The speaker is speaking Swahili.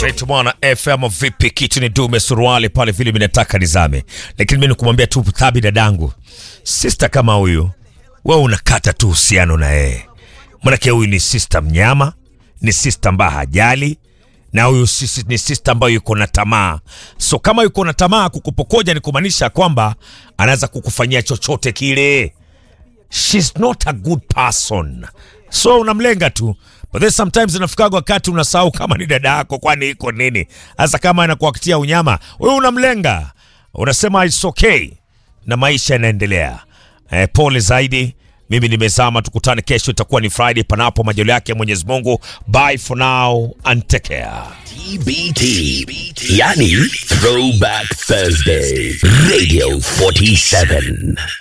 Straight mwana FM vipi kitu ni dume suruali pale vile minataka nizame. Lakini mimi nikumwambia tu thabi dadangu. Sister kama huyu wewe unakata tu uhusiano na yeye. Manake huyu ni sister mnyama, ni sister ambaye hajali na huyu sisi ni sister ambayo yuko na tamaa. So kama yuko na tamaa kukupokoja ni kumaanisha kwamba anaweza kukufanyia chochote kile. She's not a good person. So unamlenga tu. But then sometimes inafikaga wakati unasahau kama ni dada yako kwani iko nini. Hasa kama anakuakitia unyama, wewe unamlenga. Unasema it's okay na maisha yanaendelea. Eh, pole zaidi. Mimi nimezama, tukutane kesho, itakuwa ni Friday, panapo majaliwa yake Mwenyezi Mungu. Bye for now and take care. TBT, yani Throwback Thursday, Radio 47.